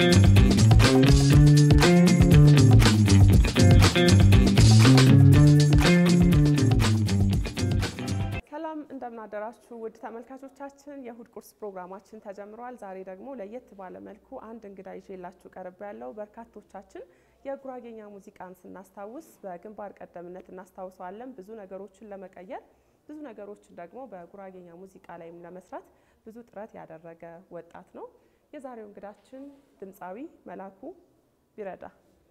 ሰላም እንደምናደራችሁ ውድ ተመልካቾቻችን፣ የእሁድ ቁርስ ፕሮግራማችን ተጀምሯል። ዛሬ ደግሞ ለየት ባለ መልኩ አንድ እንግዳ ይዤላችሁ ቀርብ ያለው በርካቶቻችን የጉራጌኛ ሙዚቃን ስናስታውስ በግንባር ቀደምነት እናስታውሰዋለን። ብዙ ነገሮችን ለመቀየር ብዙ ነገሮችን ደግሞ በጉራጌኛ ሙዚቃ ላይም ለመስራት ብዙ ጥረት ያደረገ ወጣት ነው። የዛሬው እንግዳችን ድምፃዊ መላኩ ቢረዳ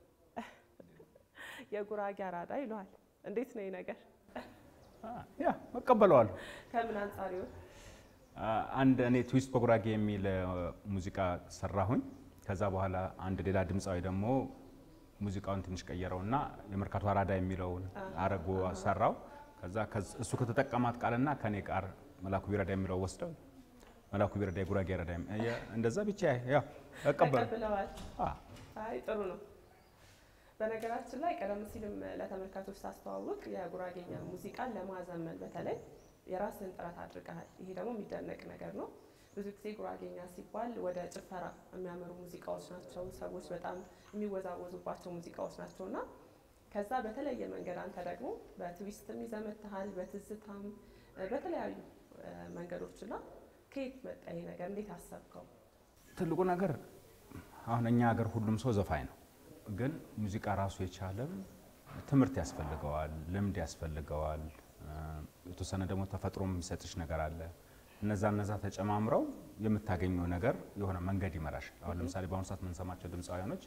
የጉራጌ አራዳ ይለዋል። እንዴት ነው ይህ ነገር? ያ እቀበለዋለሁ። ከምን አንጻር ይሆን? አንድ እኔ ትዊስት በጉራጌ የሚል ሙዚቃ ሰራሁኝ። ከዛ በኋላ አንድ ሌላ ድምፃዊ ደግሞ ሙዚቃውን ትንሽ ቀየረውና የመርካቶ አራዳ የሚለውን አረጎ ሰራው። ከዛ እሱ ከተጠቀማት ቃልና ከኔ ቃር መላኩ ቢረዳ የሚለው ወስደው መላኩ ቢረዳ የጉራጌ አራዳ እንደዛ ብቻ ያው እቀበል ተቀብለዋል። አይ ጥሩ ነው። በነገራችን ላይ ቀደም ሲልም ለተመልካቾች ሳስተዋውቅ የጉራጌኛ ሙዚቃን ለማዘመን በተለይ የራስን ጥረት አድርገሃል። ይሄ ደግሞ የሚደነቅ ነገር ነው። ብዙ ጊዜ ጉራጌኛ ሲባል ወደ ጭፈራ የሚያመሩ ሙዚቃዎች ናቸው። ሰዎች በጣም የሚወዛወዙባቸው ሙዚቃዎች ናቸው እና ከዛ በተለየ መንገድ አንተ ደግሞ በትዊስትም ይዘመትሃል፣ በትዝታም በተለያዩ መንገዶች እና ከየት መጣ ይሄ ነገር? እንዴት አሰብከው? ትልቁ ነገር አሁን እኛ ሀገር ሁሉም ሰው ዘፋኝ ነው ግን ሙዚቃ ራሱ የቻለም ትምህርት ያስፈልገዋል፣ ልምድ ያስፈልገዋል። የተወሰነ ደግሞ ተፈጥሮ የሚሰጥሽ ነገር አለ። እነዛ እነዛ ተጨማምረው የምታገኘው ነገር የሆነ መንገድ ይመራሻል። አሁን ለምሳሌ በአሁኑ ሰዓት የምንሰማቸው ድምፃውያኖች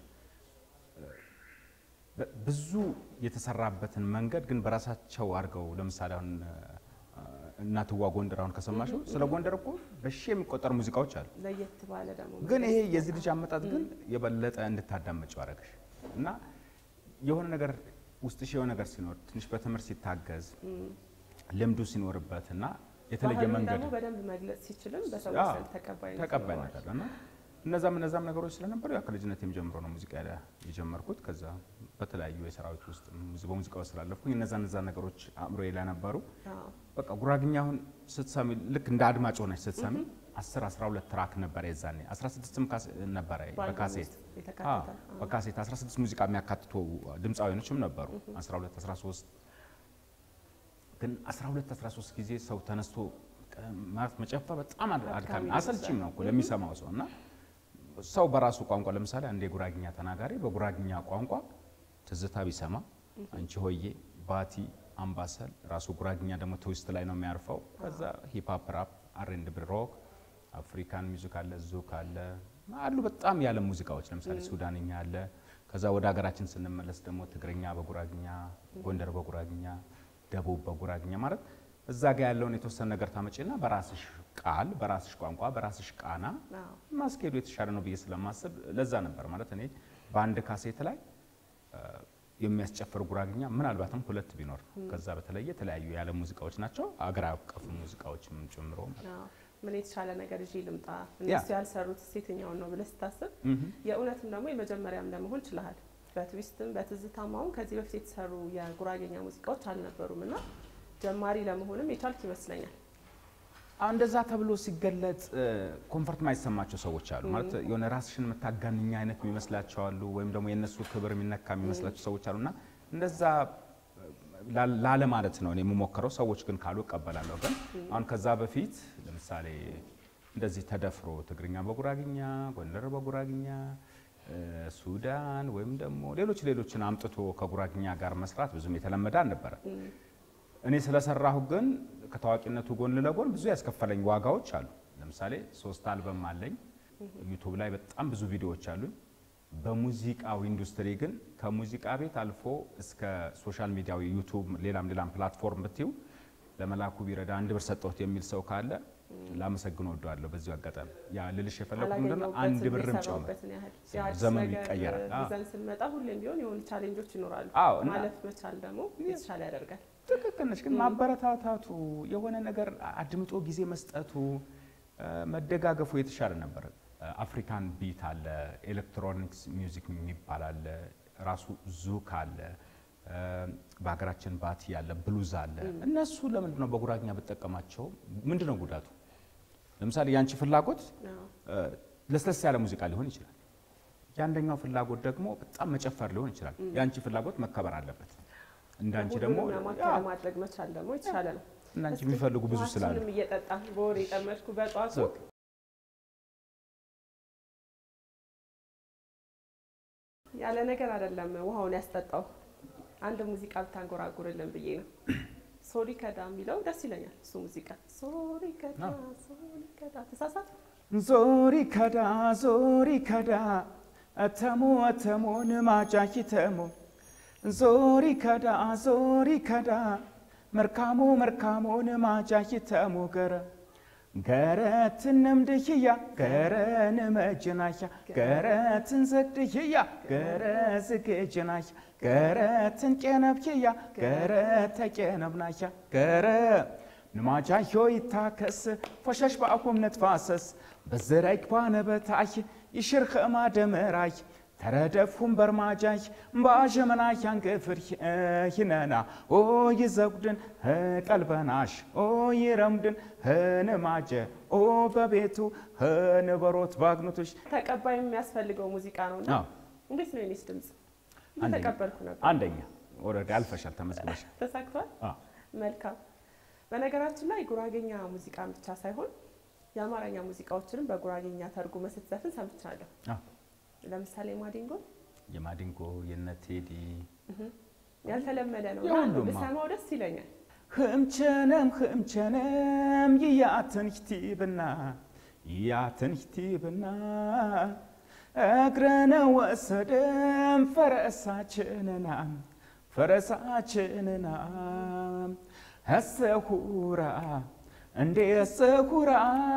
ብዙ የተሰራበትን መንገድ ግን በራሳቸው አድርገው ለምሳሌ አሁን እናትዋ ጎንደር አሁን ከሰማሽው ስለ ጎንደር እኮ በሺ የሚቆጠሩ ሙዚቃዎች አሉ። ለየት ባለ ደግሞ ግን ይሄ የዚህ ልጅ አመጣጥ ግን የበለጠ እንድታዳመጭው አደረገሽ እና የሆነ ነገር ውስጥሽ የሆነ ነገር ሲኖር ትንሽ በትምህርት ሲታገዝ ልምዱ ሲኖርበት እና የተለየ ባህሉን መንገድ ደግሞ በደንብ መግለጽ ሲችልም በሰዎች ዘንድ ተቀባይነት ተቀባይነት ይኖረዋል። አለ እና እነዛም እነዛም ነገሮች ስለነበሩ ያው ከልጅነቴም ጀምሮ ነው ሙዚቃ የጀመርኩት። ከዛ በተለያዩ የሰራዊት ውስጥ በሙዚቃ ውስጥ ስላለፍኩኝ እነዛ እነዛ ነገሮች አእምሮዬ ላይ ነበሩ። አዎ። በቃ ጉራግኛ አሁን ስትሰሚ ልክ እንደ አድማጭ ሆነች ስትሰሚ 10 12 ትራክ ነበረ የዛኔ 16ም ካስ- ነበረ በአልበም በካሴት ውስጥ የተካተተ አዎ፣ በካሴት 16 ሙዚቃ የሚያካትቱ ድምፃዊያኖችም ነበሩ 12 13 ግን 12 13 ጊዜ ሰው ተነስቶ ቀ- ማለት መጨፈር በጣም አድ- አድካሚ ይመስላል። አሰልቺም ነው እኮ ለሚሰማው ሰው እና ሰው በራሱ ቋንቋ ለምሳሌ አንድ የጉራግኛ ተናጋሪ በጉራግኛ ቋንቋ ትዝታ ቢሰማ አንቺ ሆዬ፣ ባቲ፣ አምባሰል ራሱ ጉራግኛ ደግሞ ትዊስት ላይ ነው የሚያርፈው። ከዛ ሂፕ ራፕ፣ አሬንድ ሮክ፣ አፍሪካን ሚውዚክ አለ፣ ዙክ አለ አሉ በጣም ያለ ሙዚቃዎች ለምሳሌ ሱዳንኛ አለ። ከዛ ወደ ሀገራችን ስንመለስ ደግሞ ትግርኛ በጉራግኛ፣ ጎንደር በጉራግኛ፣ ደቡብ በጉራግኛ ማለት እዛ ጋ ያለውን የተወሰነ ነገር ታመጪና በራስሽ ቃል በራስሽ ቋንቋ በራስሽ ቃና አዎ። ማስኬዱ የተሻለ ነው ብዬ ስለማስብ ለዛ ነበር ማለት እኔ በአንድ ካሴት ላይ አ፣ የሚያስጨፍር ጉራግኛ ምናልባትም ሁለት ቢኖር ነው። ከዛ በተለየ የተለያዩ ያለ ሙዚቃዎች ናቸው አገር አቀፍ ሙዚቃዎችም ጨምሮ ማለት ነው። አዎ። ምን የተሻለ ነገር ይዤ ልምጣ፣ እነሱ ያልሰሩት የትኛውን ነው ብለህ ስታስብ የእውነትም ደግሞ የመጀመሪያም ለመሆን ችለሃል። በትዊስትም በትዝታም አሁን ከዚህ በፊት የተሰሩ የጉራጌኛ ሙዚቃዎች አልነበሩም እና ጀማሪ ለመሆንም የቻልክ ይመስለኛል። አሁን እንደዛ ተብሎ ሲገለጽ ኮንፈርት ማይሰማቸው ሰዎች አሉ። ማለት የሆነ ራስሽን የምታጋንኛ አይነት የሚመስላቸው አሉ፣ ወይም ደግሞ የእነሱ ክብር የሚነካ የሚመስላቸው ሰዎች አሉ እና እንደዛ ላ- ላለ ማለት ነው እኔ የምሞክረው። ሰዎች ግን ካሉ እቀበላለሁ። ግን አሁን ከዛ በፊት ለምሳሌ እንደዚህ ተደፍሮ ትግርኛ በጉራግኛ፣ ጎንደር በጉራግኛ፣ እ፣ ሱዳን ወይም ደግሞ ሌሎች ሌሎችን አምጥቶ ከጉራግኛ ጋር መስራት ብዙም የተለመደ አልነበረ። እኔ ስለሰራሁ ግን ከታዋቂነቱ ጎን ለጎን ብዙ ያስከፈለኝ ዋጋዎች አሉ። ለምሳሌ ሶስት አልበም አለኝ። ዩቱብ ላይ በጣም ብዙ ቪዲዮዎች አሉኝ። በሙዚቃው ኢንዱስትሪ ግን ከሙዚቃ ቤት አልፎ እስከ ሶሻል ሚዲያው ዩቱብ፣ ሌላም ሌላም ፕላትፎርም ብትዩ ለመላኩ ቢረዳ አንድ ብር ሰጠሁት የሚል ሰው ካለ ላመሰግን ወደዋለሁ። በዚሁ አጋጣሚ ያ ልልሽ የፈለኩት ምንድን ነው አንድ ብርም ጨምር የሰራሁበትን ያህል የአዲስ ዘመኑ ነገር ይቀየራል። አዎ። ይዘን ስንመጣ ሁሌም ቢሆን የሆኑ ቻሌንጆች ይኖራሉ። አዎ፣ እና- ማለፍ መቻል ደግሞ የተሻለ ያደርጋል። ትክክል ነች። ግን ማበረታታቱ የሆነ ነገር አድምጦ ጊዜ መስጠቱ እ፣ መደጋገፉ የተሻለ ነበር። እ፣ አፍሪካን ቢት አለ፣ ኤሌክትሮኒክስ ሚውዚክ የሚባል አለ፣ ራሱ ዙክ አለ፣ እ፣ በሀገራችን ባቲ አለ፣ ብሉዝ አለ። እነሱ ለምንድን ነው በጉራግኛ ብጠቀማቸው ምንድን ነው ጉዳቱ? ለምሳሌ ያንቺ ፍላጎት አዎ። እ፣ ለስለስ ያለ ሙዚቃ ሊሆን ይችላል። የአንደኛው ፍላጎት ደግሞ በጣም መጨፈር ሊሆን ይችላል። የአንቺ ፍላጎት መከበር አለበት። እንዳንቺ ደግሞ ሁሉንም ለማካከል ማድረግ መቻል ደግሞ የተሻለ ነው። እንዳንቺ እስኪ የሚፈልጉ ብዙ ስላሉ ውሃችንም እየጠጣን በወሬ የጠመድኩ በጧቱ ኦኬ። ያለ ነገር አይደለም ውሃውን ያስጠጣው። አንድ ሙዚቃ ብታንጎራጉርልን ብዬ ነው። ሶሪ ከዳ የሚለው ደስ ይለኛል። እሱ ሙዚቃ ሶሪ ከዳ ሶሪ ከዳ ተሳሳት ዞሪ ከዳ ዞሪ ከዳ እተሞ እተሞን ማጫኪ ተሞ ዞሪ ከዳ ዞሪ ከዳ መርካሞ መርካሞን ማጫኪ ተሞ ገረ ገረትን ድህያ ገረን መጅናያ ገረትን ዘግድህያ ገረ ዝግጅናያ ገረትን ቄነብህያ ገረ ተቄነብናያ ገረ ንማጃዮ ይታከስ ፎሸሽ በአኩም ነትፋሰስ በዝራይክ ባነበታይ ይሽርኽ እማ ደመራይ ተረደፍኩም በርማጃይ በአዠመናይ ያንገፍር ይነና ኦ ይዘጉድን ቀልበናሽ ኦ ይረምድን ህንማጀ ኦ በቤቱ ህንበሮት ባግኖቶች ተቀባይ የሚያስፈልገው ሙዚቃ ነው እና አዎ። እንዴት ነው የኔስ ድምፅ? አንደኛ። እየተቀበልኩ ነበር። አንደኛ ኦልሬዲ አልፈሻል፣ ተመዝግበሻል። ተሳክቷል። አዎ። መልካም። በነገራችን ላይ ጉራጌኛ ሙዚቃን ብቻ ሳይሆን የአማርኛ ሙዚቃዎችንም በጉራጌኛ ተርጉመህ ስትዘፍን ሰምቻለሁ። አዎ። ለምሳሌ ማዲንጎ የማዲንጎ የነ ቴዲ ያልተለመደ ነው የሁሉም፣ አዎ። ብሰማው ደስ ይለኛል። ህምቸነም ህምቸነም ይያትን ሂቲብና ይያትን ሂቲብና እግረነ ወሰደም ፈረሳችንና ፈረሳችንና ህሰሁራ እንዴ ህሰሁራ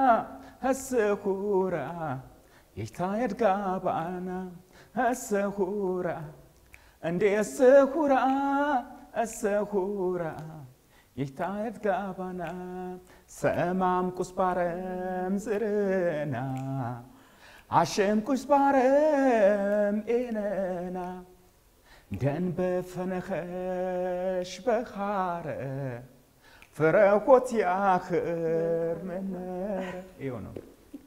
ህሰሁራ ይታየድ ጋባና ህሰሁራ እንዴ ህሰሁራ ህሰሁራ ይታየት ጋባና ሰማም ቁስባረም ዝርና አሸም ቁስባረም ኤነና ደን በፈነኸሽ በኻረ ፍረኮት ያኽር መነረ ይኸው ነው።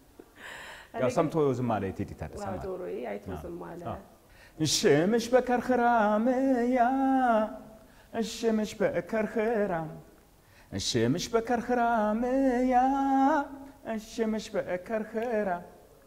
ያው ሰምቶ ዝም አለ የቴዲ ታደሰ ማለት ነው። ጆሮዬ አይቶ ዝም አለ። አዎ። እሽምሽ በከርኽራምያ እሽምሽ በከርኽራም እሽምሽ በከርኽራምያ እሽምሽ በከርኽራም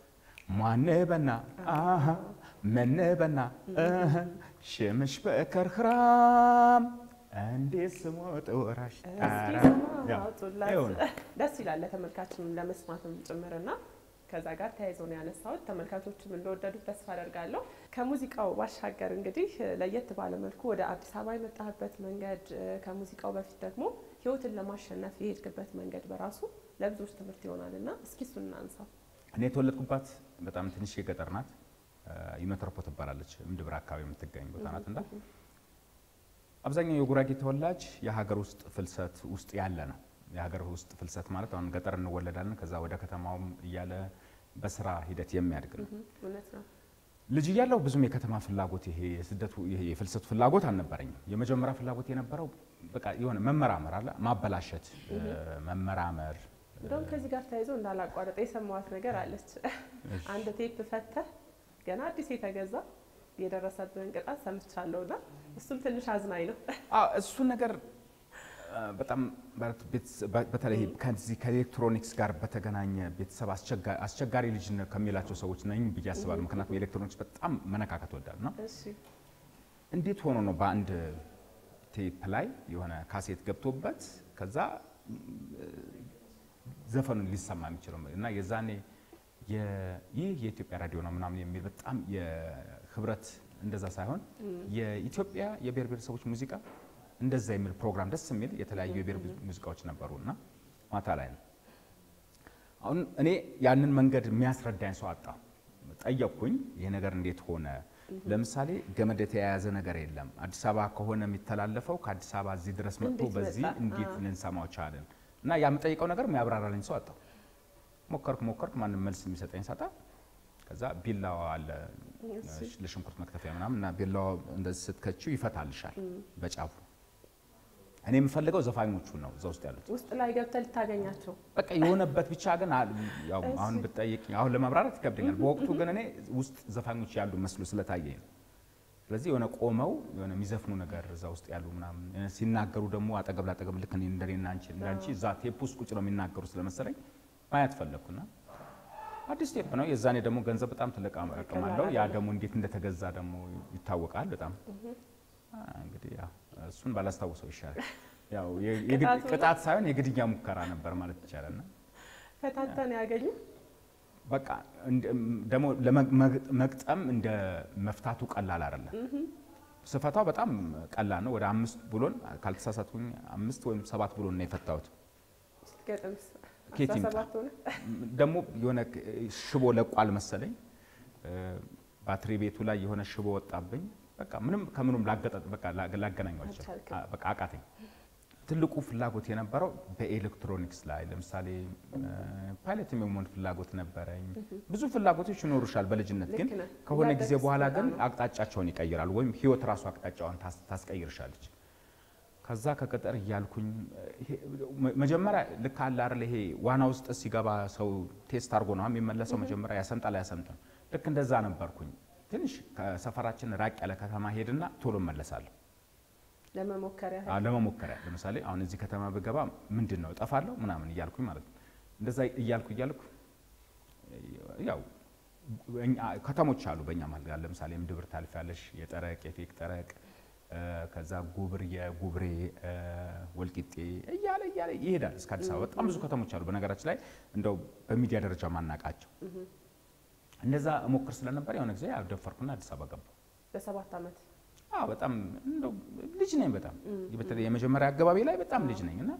ማነበና አሃ መነበና እህ ሽምሽ በከርኽራም እንዴት ስሞ ጠወራሽ እስኪ ጣራ ስማ ያው አውጡላት። ይኸው ነው። ደስ ይላል ለተመልካችም ለመስማትም ጭምርና ከዛ ጋር ተያይዞ ነው ያነሳሁት። ተመልካቾችም እንደወደዱት ተስፋ አደርጋለሁ። ከሙዚቃው ባሻገር እንግዲህ ለየት ባለ መልኩ ወደ አዲስ አበባ የመጣህበት መንገድ ከሙዚቃው በፊት ደግሞ ህይወትን ለማሸነፍ የሄድክበት መንገድ በራሱ ለብዙዎች ትምህርት ይሆናል እና እስኪ እሱን እናንሳው። እኔ የተወለድኩባት በጣም ትንሽ የገጠር ናት። ዩመትሮፖ ትባላለች። ምድብር አካባቢ የምትገኝ ቦታ ናት እና አብዛኛው የጉራጌ ተወላጅ የሀገር ውስጥ ፍልሰት ውስጥ ያለ ነው። የሀገር ውስጥ ፍልሰት ማለት አሁን ገጠር እንወለዳለን፣ ከዛ ወደ ከተማውም እያለ በስራ ሂደት የሚያድግ ነው። እውነት ነው። ልጅ እያለሁ ብዙም የከተማ ፍላጎት ይሄ የስደቱ ይሄ የፍልሰቱ ፍላጎት አልነበረኝም። የመጀመሪያ ፍላጎት የነበረው በቃ የሆነ መመራመር አለ ማበላሸት፣ መመራመር እንደውም ከዚህ ጋር ተያይዞ እንዳላቋረጠ የሰማዋት ነገር አለች። አንድ ቴፕ ፈተህ ገና አዲስ የተገዛ የደረሰብህን ቅጣት ሰምቻለሁና እሱም ትንሽ አዝናኝ ነው። አዎ እሱ ነገር አ፣ በጣም ማለት ቤተሰ- በ- በተለይ ከዚህ ከኤሌክትሮኒክስ ጋር በተገናኘ ቤተሰብ አስቸጋ- አስቸጋሪ ልጅ ነው ከሚላቸው ሰዎች ነኝ ብዬ አስባለሁ። ምክንያቱም ኤሌክትሮኒክስ በጣም መነካከት ወዳል ነው። እሺ እንዴት ሆኖ ነው በአንድ ቴፕ ላይ የሆነ ካሴት ገብቶበት ከዛ ም፣ ዘፈኑን ሊሰማ የሚችለው እና የዛኔ የ- ይህ የኢትዮጵያ ራዲዮ ነው ምናምን የሚል በጣም የህብረት እንደዛ ሳይሆን የኢትዮጵያ የብሔር ብሔረሰቦች ሙዚቃ እንደዛ የሚል ፕሮግራም ደስ የሚል የተለያዩ የብሔር ሙዚቃዎች ነበሩ እና ማታ ላይ ነው። አሁን እኔ ያንን መንገድ የሚያስረዳኝ ሰው አጣሁ። ጠየቅኩኝ፣ ይሄ ነገር እንዴት ሆነ? ለምሳሌ ገመድ የተያያዘ ነገር የለም። አዲስ አበባ ከሆነ የሚተላለፈው ከአዲስ አበባ እዚህ ድረስ መጥቶ እንዴት በዚህ መጣ? እንዴት አዎ። ልንሰማው ቻለን? እና ያ የምጠይቀው ነገር የሚያብራራልኝ ሰው አጣሁ። ሞከርኩ ሞከርኩ፣ ማንም መልስ የሚሰጠኝ ሳጣ ከዛ ቢላዋ አለ እሺ። ለሽንኩርት መክተፊያ ምናምን እና ቢላዋ እንደዚህ ስትከቺው ይፈታልሻል በጫፉ እኔ የምፈልገው ዘፋኞቹን ነው እዛ ውስጥ ያሉት። ውስጥ ላይ ገብተህ ልታገኛቸው በቃ የሆነበት ብቻ ግን አ- ያው እሺ። አሁን ብትጠይቅ አሁን ለማብራራት ይከብደኛል። በወቅቱ ግን እኔ ውስጥ ዘፋኞች ያሉ መስሎ ስለታየኝ ነው። ስለዚህ የሆነ ቆመው የሆነ የሚዘፍኑ ነገር እዛ ውስጥ ያሉ ምናምን እ፣ ሲናገሩ ደግሞ አጠገብ ላጠገብ ልክ እኔ እንደኔና አንቺ እንዳንቺ እዛ ቴፕ ውስጥ ቁጭ ነው የሚናገሩ ስለመሰለኝ ማየት ፈለግኩና አዲስ ቴፕ ነው። የዛኔ ደግሞ ገንዘብ በጣም ትልቅ አቅም አለው። ያ ደግሞ እንዴት እንደተገዛ ደግሞ ይታወቃል በጣም አ፣ እንግዲህ ያው እሱን ባላስታውሰው ይሻላል። ያው የ- የግድ- ቅጣቱ ነው? ቅጣት ሳይሆን የግድያ ሙከራ ነበር ማለት ይቻላል። እና ፈታተን ያገኙ በቃ እንደ- ደግሞ ለመግጠም እንደ መፍታቱ ቀላል አይደለም። ስፈታው በጣም ቀላል ነው። ወደ አምስት ብሎን ካልተሳሳትኩኝ አምስት ወይም ሰባት ብሎን ነው የፈታሁት። ገጥምስ ኬት አስራ ይምጣ? ሰባት ሆነ ደግሞ የሆነ ሽቦ ለቋል መሰለኝ እ፣ ባትሪ ቤቱ ላይ የሆነ ሽቦ ወጣብኝ። በቃ ምንም ከምንም ላገጠጥ በቃ ላ- ላገናኘው አልችልም። አልቻልክም። አ- በቃ አቃተኝ። ትልቁ ፍላጎት የነበረው በኤሌክትሮኒክስ ላይ ለምሳሌ ፓይለት የመሆን ፍላጎት ነበረኝ። ብዙ ፍላጎቶች ይኖሩሻል በልጅነት ግን ልክ ነህ። ከሆነ እያደግህ ጊዜ በኋላ ስትመጣ ግን ነው። አቅጣጫቸውን ይቀይራሉ፣ ወይም ህይወት ራሱ አቅጣጫዋን ታስ- ታስቀይርሻለች። ከዛ ከቅጥር እያልኩኝ ይሄ- መጀመሪያ ልክ አለ አይደል ይሄ ዋና ውስጥ ሲገባ ሰው ቴስት አድርጎ ነው የሚመለሰው። መጀመሪያ ያሰምጣል አያሰምጥም። ልክ እንደዛ ነበርኩኝ። ትንሽ ከሰፈራችን ራቅ ያለ ከተማ ሄድና ቶሎ እመለሳለሁ ለመሞከር ያህል አዎ፣ ለመሞከሪያ ለምሳሌ አሁን እዚህ ከተማ ብገባ ምንድን ነው እጠፋለሁ ምናምን እያልኩኝ ማለት ነው። እንደዛ እያልኩ እያልኩ ያው እኛ- ከተሞች አሉ በእኛ መሀል ጋር ለምሳሌ ምድብር ታልፊያለሽ፣ የጠረቅ የፌቅ ጠረቅ እ፣ ከዛ ጉብር የጉብሬ እ፣ ወልቂጤ እያለ እያለ ይሄዳል እስከ አዲስ አበባ። በጣም ብዙ ከተሞች አሉ በነገራችን ላይ እንደው በሚዲያ ደረጃ ማናቃቸው። እንደዛ እሞክር ስለነበር የሆነ ጊዜ ያው ደፈርኩና አዲስ አበባ ገባሁ። በሰባት ዓመት አዎ በጣም እንደው ልጅ ነኝ። በጣም በተለይ የመጀመሪያ አገባቢ ላይ በጣም ልጅ ነኝ እና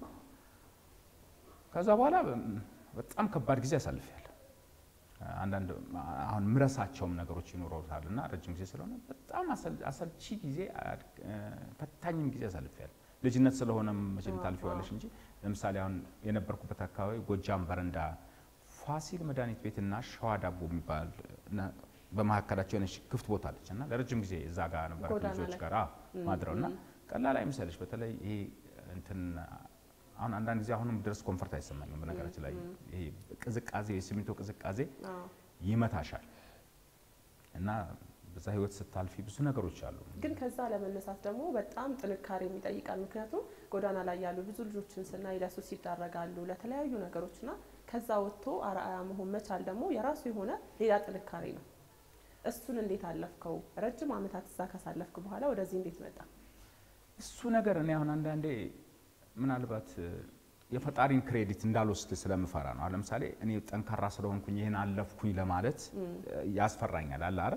ከዛ በኋላ በጣም ከባድ ጊዜ አሳልፌያለሁ። አንዳንድ አሁን ምረሳቸውም ነገሮች ይኖረውታል እና ረጅም ጊዜ ስለሆነ በጣም አሰል- አሰልቺ ጊዜ አድ- እ፣ ፈታኝም ጊዜ አሳልፌያለሁ። ልጅነት ስለሆነም መቼም ታልፊዋለሽ እንጂ ለምሳሌ አሁን የነበርኩበት አካባቢ ጎጃም በረንዳ ፋሲል መድኃኒት ቤትና ሸዋ ዳቦ የሚባል እና በመካከላቸው የሆነች ክፍት ቦታ አለች እና ለረጅም ጊዜ እዛ ጋር ነበር ጎዳና ልጆች ላይ። ጋር አዎ፣ ማድረው እና ቀላል አይምሰልሽ። በተለይ ይሄ እንትን አሁን አንዳንድ ጊዜ አሁንም ድረስ ኮንፈርት አይሰማኝም። በነገራችን ላይ ይሄ ቅዝቃዜ የሲሚንቶ ቅዝቃዜ አዎ። ይመታሻል እና በዛ ህይወት ስታልፊ ብዙ ነገሮች አሉ። ግን ከዛ ለመነሳት ደግሞ በጣም ጥንካሬ ይጠይቃል። ምክንያቱም ጎዳና ላይ ያሉ ብዙ ልጆችን ስናይ ለሱስ ይዳረጋሉ ለተለያዩ ነገሮች እና ከዛ ወጥቶ አርአያ መሆን መቻል ደግሞ የራሱ የሆነ ሌላ ጥንካሬ ነው። እሱን እንዴት አለፍከው? ረጅም ዓመታት እዛ ካሳለፍክ በኋላ ወደዚህ እንዴት መጣ? እሱ ነገር እኔ አሁን አንዳንዴ ምናልባት የፈጣሪን ክሬዲት እንዳልወስድ ስለምፈራ ነው። አሁን ለምሳሌ እኔ ጠንካራ ስለሆንኩኝ ይህን አለፍኩኝ ለማለት ያስፈራኛል። አለ አይደል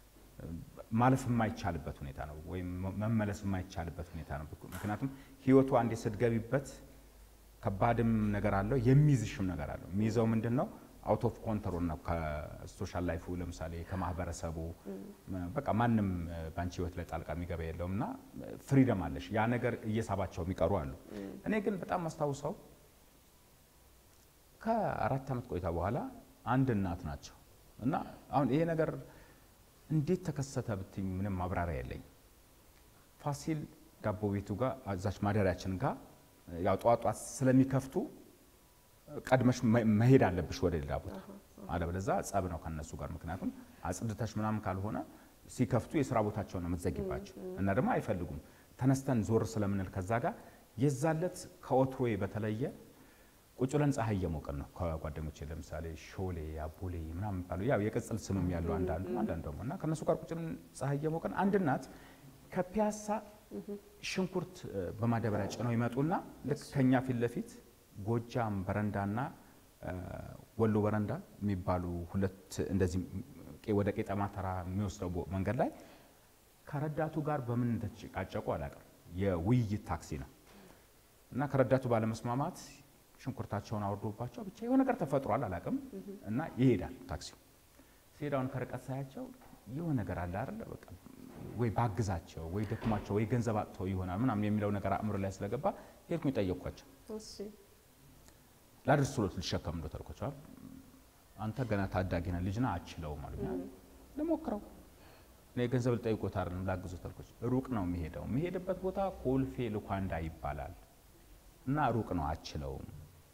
ማለፍ የማይቻልበት ሁኔታ ነው፣ ወይም መመለስ የማይቻልበት ሁኔታ ነው። ምክንያቱም ህይወቱ አንዴ ስትገቢበት ከባድም ነገር አለው፣ የሚይዝሽም ነገር አለው። የሚይዘው ምንድን ነው? አውት ኦፍ ኮንትሮል ነው። ከሶሻል ላይፉ ለምሳሌ ከማህበረሰቡ በቃ ማንም በአንቺ ህይወት ላይ ጣልቃ የሚገባ የለውም እና ፍሪደም አለሽ። ያ ነገር እየሳባቸው የሚቀሩ አሉ። እኔ ግን በጣም ማስታውሰው ከአራት ዓመት ቆይታ በኋላ አንድ እናት ናቸው እና አሁን ይሄ ነገር እንዴት ተከሰተ ብትኝ ምንም ማብራሪያ የለኝም። ፋሲል ዳቦ ቤቱ ጋር እዛች ማደሪያችን ጋር ያው ጠዋት ጠዋት ስለሚከፍቱ ቀድመሽ መሄድ አለብሽ ወደ ሌላ ቦታ፣ አለበለዚያ ጸብ ነው ከነሱ ጋር። ምክንያቱም አጽድተሽ ምናምን ካልሆነ ሲከፍቱ የስራ ቦታቸውን ነው የምትዘጊባቸው እና ደግሞ አይፈልጉም። ተነስተን ዞር ስለምንል ከዛ ጋር የዛለት ከወትሮዬ በተለየ ቁጭ ብለን ፀሐይ እየሞቅን ነው ከጓደኞቼ ለምሳሌ ሾሌ፣ አቦሌ ምናምን የሚባሉ ያው የቅጽል ስምም ያለው አንዳንዱ አንዳንዱ ደግሞ እና ከእነሱ ጋር ቁጭ ብለን ፀሐይ እየሞቅን አንድ እናት ከፒያሳ ሽንኩርት በማዳበሪያ ጭነው ይመጡና ልክ ከኛ ፊት ለፊት ጎጃም በረንዳና ወሎ በረንዳ የሚባሉ ሁለት እንደዚህ ወደ ቄጠማ ተራ የሚወስደው መንገድ ላይ ከረዳቱ ጋር በምን እንደተጨቃጨቁ አላውቅም። የውይይት ታክሲ ነው እና ከረዳቱ ባለመስማማት ሽንኩርታቸውን አውርዶባቸው ብቻ የሆነ ነገር ተፈጥሯል አላውቅም። እና ይሄዳል ታክሲው። ሲሄዳውን ከርቀት ሳያቸው የሆነ ነገር አለ አይደለ በቃ ወይ ባግዛቸው ወይ ደክሟቸው ወይ ገንዘብ አጥተው ይሆናል ምናምን የሚለው ነገር አእምሮ ላይ ስለገባ ሄድኩኝ ጠየቅኳቸው። ላድርስ ብሎት ልሸከም እንደ ተልኳቸዋል። አንተ ገና ታዳጊ ነህ ልጅ ነህ አችለውም አሉኝ። ልሞክረው እኔ ገንዘብ ልጠይቆት አይደለም ላግዞት አልኳቸው። ሩቅ ነው የሚሄደው። የሚሄድበት ቦታ ኮልፌ ልኳንዳ ይባላል እና ሩቅ ነው አችለውም።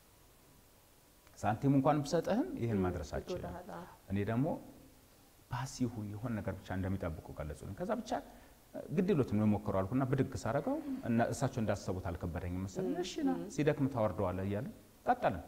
ሳንቲም እንኳን ብሰጥህም ይህን ማድረስ አችልም። ይጎዳሃል። አዎ። እኔ ደግሞ ባሲሁ የሆነ ነገር ብቻ እንደሚጠብቁ ገለጹልኝ። ከዛ ብቻ ግድ ይሎትም ነው የሞከሩ አልኩና ብድግ ሳረገው እና እሳቸው እንዳሰቡት አልከበደኝም መሰለኝ። እሺ ና ሲደክም ታወርደዋለህ እያለ ቀጠልን።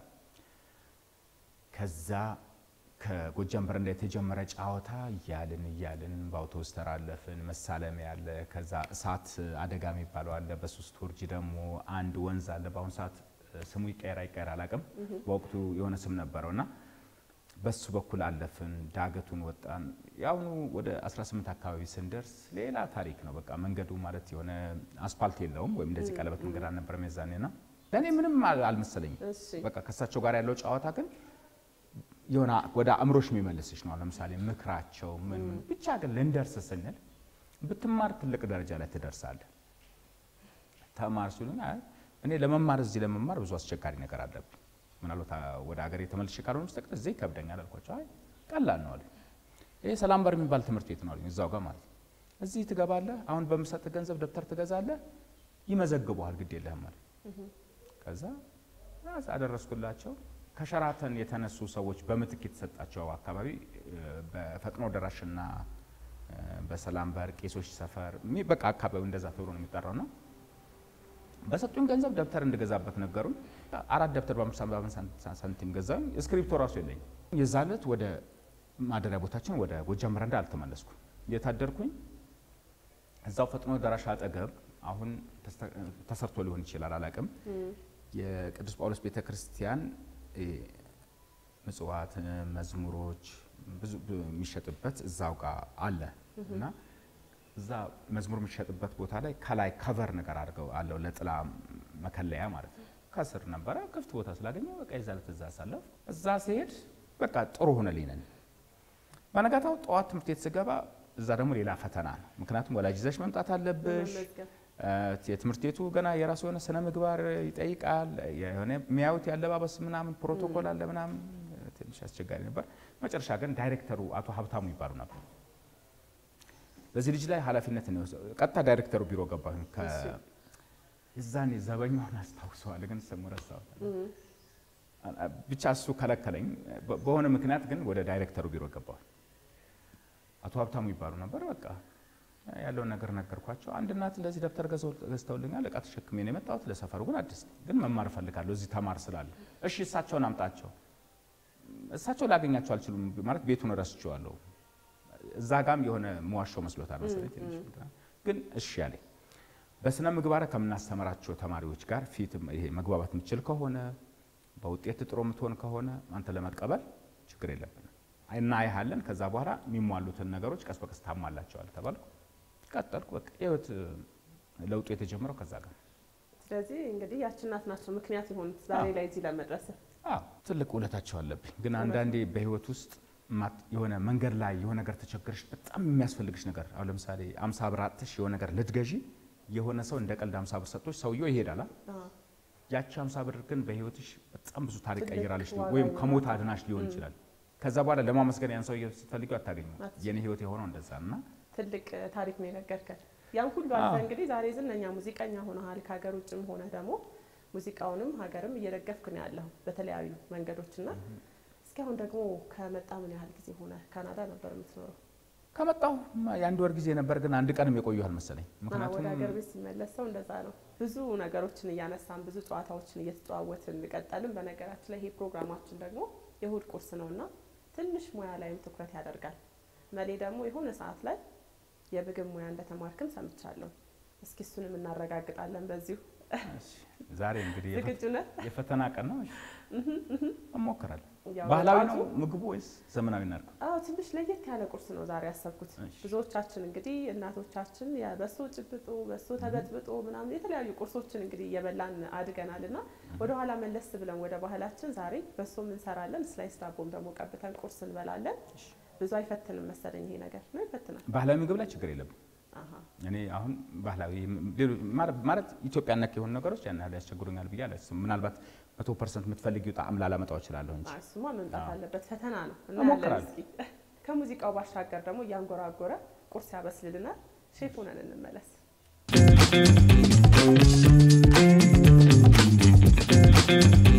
ከዛ ከጎጃም በረንዳ የተጀመረ ጨዋታ እያልን እያልን በአውቶቡስ ተራለፍን። መሳለሚያ አለ። ከዛ እሳት አደጋ የሚባለው አለ። በሶስት ወርጅ ደግሞ አንድ ወንዝ አለ። በአሁኑ ሰዓት ስሙ ይቀየር አይቀየር አላውቅም። በወቅቱ የሆነ ስም ነበረው እና በሱ በኩል አለፍን። ዳገቱን ወጣን። የአሁኑ ወደ 18 አካባቢ ስንደርስ ሌላ ታሪክ ነው። በቃ መንገዱ ማለት የሆነ አስፓልት የለውም ወይም እንደዚህ ቀለበት መንገድ አልነበረም የዛኔ ና ለእኔ ምንም አል- አልመሰለኝም። እሺ በቃ ከእሳቸው ጋር ያለው ጨዋታ ግን የሆነ ወደ አእምሮሽ የሚመልስሽ ነው። ለምሳሌ ምክራቸው ምን ምን ብቻ ግን ልንደርስ ስንል ብትማር ትልቅ ደረጃ ላይ ትደርሳለህ። ተማር ሲሉኝ አይ እኔ ለመማር እዚህ ለመማር ብዙ አስቸጋሪ ነገር አለብኝ። ምናልባት አ- ወደ ሀገር የተመልሼ ካልሆነ በስተቀር እዚህ ይከብደኛል አልኳቸው። አይ ቀላል ነው አሉኝ። ይሄ ሰላም በር የሚባል ትምህርት ቤት ነው አሉኝ። እዛው ጋር ማለት ነው። እዚህ ትገባለህ፣ አሁን በምሰጥ ገንዘብ ደብተር ትገዛለህ፣ ይመዘግበዋል፣ ግድ የለህም አለ። ከዛ ራስ አደረስኩላቸው። ከሸራተን የተነሱ ሰዎች በምትክ የተሰጣቸው አካባቢ እ፣ በፈጥኖ ደራሽና እ፣ በሰላም በር ቄሶች ሰፈር የሚ- በቃ አካባቢው እንደዛ ተብሎ ነው የሚጠራው ነው። በሰጡኝ ገንዘብ ደብተር እንድገዛበት ነገሩኝ። አራት ደብተር በአምስት በአምስት ሳንቲም- ሳንቲም ገዛኝ። እስክሪፕቶ ራሱ የለኝም። የዛ ዕለት ወደ ማደሪያ ቦታችን ወደ ጎጃም በረንዳ አልተመለስኩም። የታደርኩኝ እዛው ፈጥኖ ደራሽ አጠገብ አሁን ተስተ- ተሰርቶ ሊሆን ይችላል አላቅም የቅዱስ ጳውሎስ ቤተ ክርስቲያን እ፣ ምጽዋት፣ መዝሙሮች ብዙ ብ- የሚሸጥበት እዛው ጋር አለ እና እዛ መዝሙር የሚሸጥበት ቦታ ላይ ከላይ ከቨር ነገር አድርገው አለው ለጥላ መከለያ ማለት ነው። ከስር ነበረ ክፍት ቦታ ስላገኘው በቃ የዛ ዕለት እዛ አሳለፍኩ። እዛ ሲሄድ በቃ ጥሩ ሆነልኝ ነን። በነጋታው ጠዋት ትምህርት ቤት ስገባ እዛ ደግሞ ሌላ ፈተና ነው። ምክንያቱም ወላጅ ይዘሽ መምጣት አለብሽ። መመዝገብ እ፣ የትምህርት ቤቱ ገና የራሱ የሆነ ስነ ምግባር ይጠይቃል። የሆነ የሚያዩት ያለባበስ ምናምን ፕሮቶኮል አለ ምናምን ትንሽ አስቸጋሪ ነበር። መጨረሻ ግን ዳይሬክተሩ አቶ ሀብታሙ ይባሉ ነበር። በዚህ ልጅ ላይ ኃላፊነት ነው የወሰደው። ቀጥታ ዳይሬክተሩ ቢሮ ገባሁኝ። ከ- እሺ። የዛኔ ዘበኛውን አስታውሰዋል፣ ግን ስሙ ረሳሁት። ብቻ እሱ ከለከለኝ። በ- በሆነ ምክንያት ግን ወደ ዳይሬክተሩ ቢሮ ገባሁኝ። አቶ ሀብታሙ ይባሉ ነበር። በቃ ያለውን ነገር ነገርኳቸው። አንድ እናት እንደዚህ ደብተር ገዝተው- ገዝተውልኛል፣ እቃ ተሸክሜ ነው የመጣሁት። ለሰፈሩ ግን አዲስ ነኝ፣ ግን መማር እፈልጋለሁ እዚህ ተማር ስላለ። እሺ እሳቸውን አምጣቸው። እሳቸው ላገኛቸው አልችሉም ማለት ቤቱን ረስቼዋለሁ። እዛ ጋም የሆነ መዋሻው መስሎታል መሰለኝ ትንሽ እንትና። ግን እሺ ያለኝ በስነ ምግባር ከምናስተምራቸው ተማሪዎች ጋር ፊት ይሄ መግባባት የምችል ከሆነ በውጤት ጥሩ የምትሆን ከሆነ አንተ ለመቀበል ችግር የለብንም እናይሃለን። ከዛ በኋላ የሚሟሉትን ነገሮች ቀስ በቀስ ታሟላቸዋል ተባልኩ። ቀጠልኩ። በቃ ህይወት ለውጡ የተጀመረው ከዛ ጋር ነው። ስለዚህ እንግዲህ ያቺ እናት ናቸው ምክንያት የሆኑት ዛሬ ላይ እዚህ ለመድረስ። አዎ ትልቅ ውለታቸው አለብኝ። ግን አንዳንዴ በህይወት ውስጥ ማት- የሆነ መንገድ ላይ የሆነ ነገር ተቸግረሽ በጣም የሚያስፈልግሽ ነገር አሁን ለምሳሌ አምሳ ብር አጥተሽ የሆነ ነገር ልትገዢ የሆነ ሰው እንደ ቀልድ አምሳ ብር ሰጥቶሽ ሰውየው ይሄዳል። አ? አዎ። ያቺ አምሳ ብር ግን በህይወትሽ በጣም ብዙ ታሪክ ትልቅ ቀይራለሽ ዋጋ ወይም ይኖራል። ከሞት አድናሽ ሊሆን ይችላል። ከዛ በኋላ ለማመስገን ያን ሰውዬ ስትፈልጊው አታገኙም። አትችይም። የኔ ህይወት የሆነው እንደዛ እና ትልቅ ታሪክ ነው የነገርከን። ያን ሁሉ አልፈ እንግዲህ ዛሬ ዝነኛ ሙዚቀኛ ሆነሃል። ከሀገር ውጭም ሆነ ደግሞ ሙዚቃውንም ሀገርም እየደገፍክ ነው ያለው በተለያዩ መንገዶችና እስኪ አሁን ደግሞ ከመጣ ምን ያህል ጊዜ ሆነ? ካናዳ ነበር የምትኖረው። ከመጣሁ የአንድ ወር ጊዜ ነበር፣ ግን አንድ ቀንም የቆየሁ አልመሰለኝ። አዎ፣ ምክንያቱም ወደ ሀገር ቤት ሲመለስ ሰው እንደዛ ነው። ብዙ ነገሮችን እያነሳን ብዙ ጨዋታዎችን እየተጨዋወትን እንቀጠልም። በነገራችን ላይ ይሄ ፕሮግራማችን ደግሞ የእሁድ ቁርስ ነው እና ትንሽ ሙያ ላይም ትኩረት ያደርጋል። መሌ ደግሞ የሆነ ሰዓት ላይ የምግብ ሙያ እንደተማርክም ሰምቻለሁ። እስኪ እሱንም እናረጋግጣለን በዚሁ። እሺ፣ ዛሬ እንግዲህ የፈ- ዝግጁ ነህ? የፈተና ቀን ነው። እሺ፣ እሞክራለሁ። ያው ባህላዊ ራሱ- ነው ምግቡ ወይስ ዘመናዊ እናድርግ? አዎ ትንሽ ለየት ያለ ቁርስ ነው ዛሬ ያሰብኩት። እሺ። ብዙዎቻችን እንግዲህ እናቶቻችን በሶ ጭብጦ በሶ ተበጥብጦ ምናምን የተለያዩ ቁርሶችን እንግዲህ እየበላን አድገናል እና ወደኋላ መለስ ብለን ወደ ባህላችን ዛሬ በሶም እንሰራለን፣ ስላይስ ዳቦም ደግሞ ቀብተን ቁርስ እንበላለን። ብዙ አይፈትንም መሰለኝ ይሄ ነገር ነው ይፈትናል። ባህላዊ ምግብ ላይ ችግር የለብን። አሃ እኔ አሁን ባህላዊ ሌሎ- ማለት- ማለት ኢትዮጵያ ነክ የሆኑ ነገሮች ያን ያህል ያስቸግሩኛል ብዬ አላስብም። ምናልባት መቶ ፐርሰንት የምትፈልጊው ጣዕም ላላመጣው እችላለሁ እንጂ አይ፣ እሱማ መምጣት አዎ። አለበት። ፈተና ነው እናያለን። እሞክራለሁ። እስኪ ከሙዚቃው ባሻገር ደግሞ እያንጎራጎረ ቁርስ ያበስልልናል። ሼፍ ሆነን እንመለስ።